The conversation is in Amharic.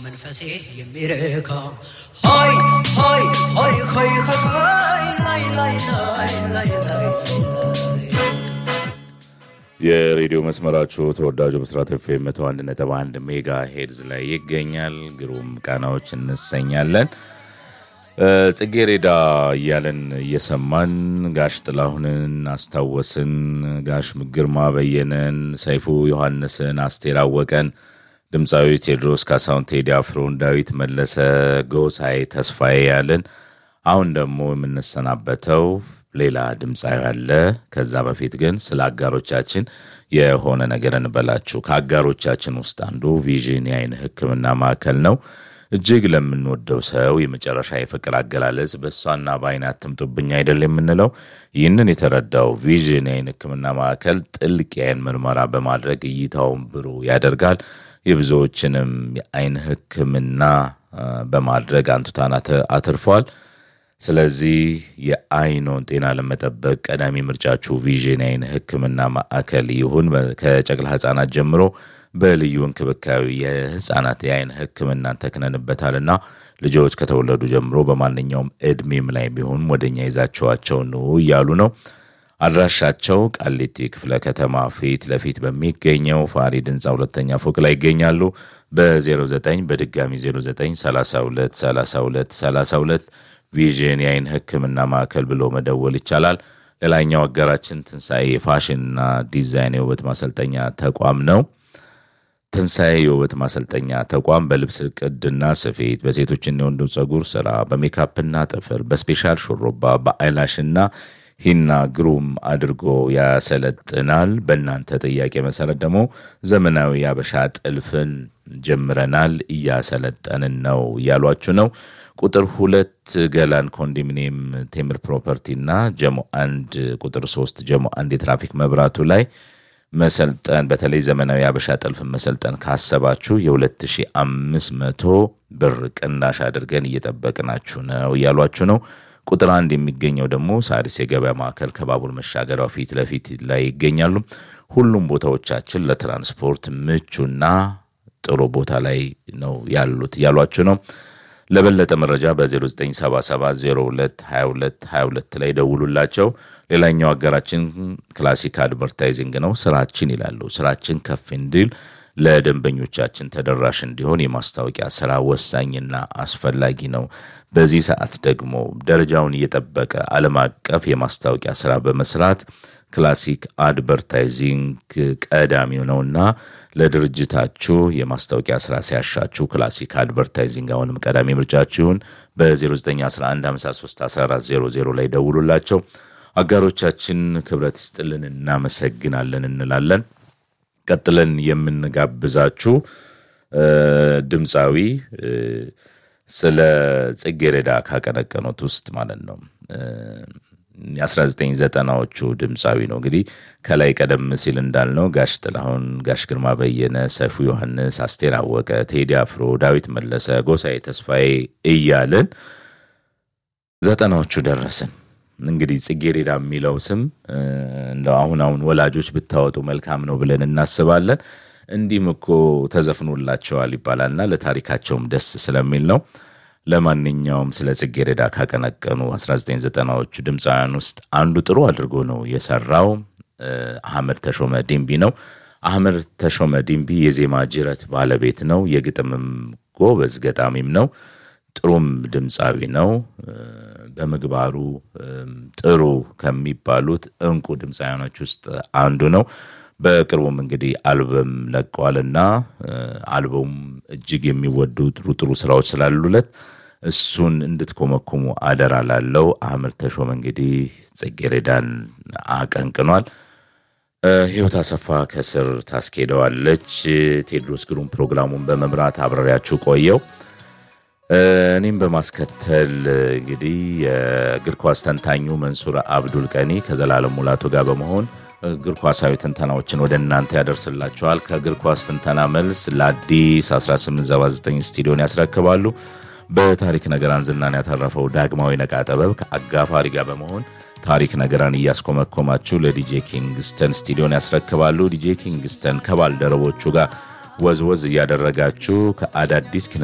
መንፈሴ የሚረካ ሆይ ሆይ ሆይ ሆይ ሆይ ላይ ላይ ላይ ላይ ላይ የሬዲዮ መስመራችሁ ተወዳጁ ብስራት ኤፍኤም መቶ አንድ ነጥብ አንድ ሜጋ ሄድዝ ላይ ይገኛል። ግሩም ቃናዎች እንሰኛለን። ጽጌሬዳ እያለን እየሰማን ጋሽ ጥላሁንን አስታወስን። ጋሽ ግርማ በየነን፣ ሰይፉ ዮሐንስን፣ አስቴር አወቀን፣ ድምፃዊ ቴዎድሮስ ካሳሁን፣ ቴዲ አፍሮን፣ ዳዊት መለሰ፣ ጎሳዬ ተስፋዬ ያለን አሁን ደግሞ የምንሰናበተው ሌላ ድምፃዊ አለ። ከዛ በፊት ግን ስለ አጋሮቻችን የሆነ ነገር እንበላችሁ። ከአጋሮቻችን ውስጥ አንዱ ቪዥን የአይን ሕክምና ማዕከል ነው። እጅግ ለምንወደው ሰው የመጨረሻ የፍቅር አገላለጽ በእሷና በአይን አትምጡብኝ አይደል የምንለው። ይህንን የተረዳው ቪዥን የአይን ሕክምና ማዕከል ጥልቅ የአይን ምርመራ በማድረግ እይታውን ብሩህ ያደርጋል። የብዙዎችንም የአይን ሕክምና በማድረግ አንቱታን አትርፏል። ስለዚህ የአይኖን ጤና ለመጠበቅ ቀዳሚ ምርጫችሁ ቪዥን የአይን ሕክምና ማዕከል ይሁን። ከጨቅላ ሕፃናት ጀምሮ በልዩ እንክብካቤ የሕፃናት የአይን ሕክምናን ተክነንበታልና ልጆች ከተወለዱ ጀምሮ በማንኛውም እድሜም ላይ ቢሆን ወደኛ ይዛቸዋቸው ነው እያሉ ነው። አድራሻቸው ቃሊቲ ክፍለ ከተማ ፊት ለፊት በሚገኘው ፋሪድ ህንፃ ሁለተኛ ፎቅ ላይ ይገኛሉ። በ09 በድጋሚ 09 32 32 32 ቪዥን የአይን ህክምና ማዕከል ብሎ መደወል ይቻላል። ሌላኛው አጋራችን ትንሣኤ የፋሽንና ዲዛይን የውበት ማሰልጠኛ ተቋም ነው። ትንሣኤ የውበት ማሰልጠኛ ተቋም በልብስ ቅድና ስፌት፣ በሴቶችና የወንዶች ፀጉር ስራ፣ በሜካፕና ጥፍር፣ በስፔሻል ሹሩባ፣ በአይላሽና ሂና ግሩም አድርጎ ያሰለጥናል። በእናንተ ጥያቄ መሰረት ደግሞ ዘመናዊ የአበሻ ጥልፍን ጀምረናል፣ እያሰለጠንን ነው እያሏችሁ ነው። ቁጥር ሁለት ገላን ኮንዶሚኒየም ቴምር ፕሮፐርቲ እና ጀሞ አንድ ቁጥር ሶስት ጀሞ አንድ የትራፊክ መብራቱ ላይ መሰልጠን በተለይ ዘመናዊ አበሻ ጥልፍን መሰልጠን ካሰባችሁ የ2500 ብር ቅናሽ አድርገን እየጠበቅናችሁ ነው እያሏችሁ ነው። ቁጥር አንድ የሚገኘው ደግሞ ሳሪስ የገበያ ማዕከል ከባቡር መሻገሪያው ፊት ለፊት ላይ ይገኛሉ። ሁሉም ቦታዎቻችን ለትራንስፖርት ምቹና ጥሩ ቦታ ላይ ነው ያሉት እያሏችሁ ነው። ለበለጠ መረጃ በ0977022222 ላይ ደውሉላቸው። ሌላኛው አገራችን ክላሲክ አድቨርታይዚንግ ነው። ስራችን ይላሉ። ስራችን ከፍ እንዲል ለደንበኞቻችን ተደራሽ እንዲሆን የማስታወቂያ ስራ ወሳኝና አስፈላጊ ነው። በዚህ ሰዓት ደግሞ ደረጃውን እየጠበቀ ዓለም አቀፍ የማስታወቂያ ስራ በመስራት ክላሲክ አድቨርታይዚንግ ቀዳሚው ነውና ለድርጅታችሁ የማስታወቂያ ስራ ሲያሻችሁ ክላሲክ አድቨርታይዚንግ አሁንም ቀዳሚ ምርጫችሁን በ0911531400 ላይ ደውሉላቸው። አጋሮቻችን ክብረት ይስጥልን፣ እናመሰግናለን እንላለን። ቀጥለን የምንጋብዛችሁ ድምፃዊ ስለ ጽጌረዳ ካቀነቀኑት ውስጥ ማለት ነው የ1990ዎቹ ድምፃዊ ነው። እንግዲህ ከላይ ቀደም ሲል እንዳልነው ጋሽ ጥላሁን፣ ጋሽ ግርማ በየነ፣ ሰይፉ ዮሐንስ፣ አስቴር አወቀ፣ ቴዲ አፍሮ፣ ዳዊት መለሰ፣ ጎሳዬ ተስፋዬ እያልን ዘጠናዎቹ ደረስን። እንግዲህ ጽጌረዳ የሚለው ስም እንደው አሁን አሁን ወላጆች ብታወጡ መልካም ነው ብለን እናስባለን። እንዲህም እኮ ተዘፍኖላቸዋል ይባላልና ለታሪካቸውም ደስ ስለሚል ነው። ለማንኛውም ስለ ጽጌረዳ ካቀነቀኑ 1990ዎቹ ድምፃውያን ውስጥ አንዱ ጥሩ አድርጎ ነው የሰራው አህመድ ተሾመ ዲምቢ ነው። አህመድ ተሾመ ዲምቢ የዜማ ጅረት ባለቤት ነው። የግጥምም ጎበዝ ገጣሚም ነው። ጥሩም ድምፃዊ ነው። በምግባሩ ጥሩ ከሚባሉት እንቁ ድምፃውያኖች ውስጥ አንዱ ነው። በቅርቡም እንግዲህ አልበም ለቀዋልና አልበሙም እጅግ የሚወዱ ጥሩ ጥሩ ስራዎች ስላሉለት እሱን እንድትኮመኩሙ አደራ ላለው አህመድ ተሾመ እንግዲህ ጽጌረዳን አቀንቅኗል። ህይወት አሰፋ ከስር ታስኬደዋለች። ቴዎድሮስ ግሩም ፕሮግራሙን በመምራት አብረሪያችሁ ቆየው። እኔም በማስከተል እንግዲህ የእግር ኳስ ተንታኙ መንሱር አብዱል ቀኒ ከዘላለም ሙላቱ ጋር በመሆን እግር ኳሳዊ ትንተናዎችን ወደ እናንተ ያደርስላቸዋል። ከእግር ኳስ ትንተና መልስ ለአዲስ 1879 ስቱዲዮን ያስረክባሉ። በታሪክ ነገራን ዝናን ያተረፈው ዳግማዊ ነቃ ጥበብ ከአጋፋሪ ጋር በመሆን ታሪክ ነገራን እያስኮመኮማችሁ ለዲጄ ኪንግስተን ስቱዲዮን ያስረክባሉ። ዲጄ ኪንግስተን ከባልደረቦቹ ጋር ወዝወዝ እያደረጋችሁ ከአዳዲስ